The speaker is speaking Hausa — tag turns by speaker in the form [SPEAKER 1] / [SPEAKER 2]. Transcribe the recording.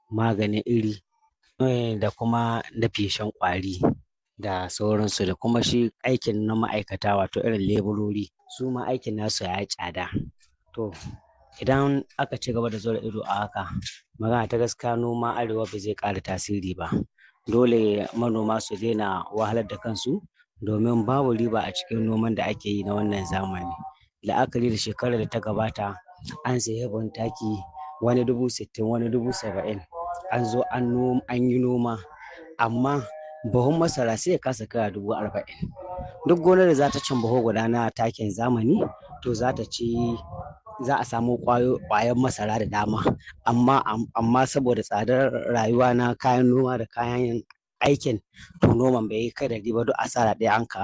[SPEAKER 1] maganin iri eh, da kuma na feshen ƙwari da sauransu da kuma shi aikin na ma'aikata wato irin leburori su ma aikin nasu ya yi tsada. To idan aka ci gaba da zura ido a haka magana ta gaskiya noma arewa ba zai ƙara tasiri ba. Dole manoma su daina wahalar da kansu domin babu riba a cikin noman da ake yi na wannan zamani. La'akari da shekarar da ta gabata an sayi buhun taki wani dubu sittin wani dubu saba'in an zo an yi noma amma buhun masara sai ya kasa kaiwa dubu arba'in. Duk gonar da za ta cin buhu guda na takin zamani to za ta ci za a samu ƙwayar masara da dama amma amma saboda tsadar rayuwa na kayan noma da kayan aikin to noman bai yi kai ɗari ba duk asara ɗaya an ka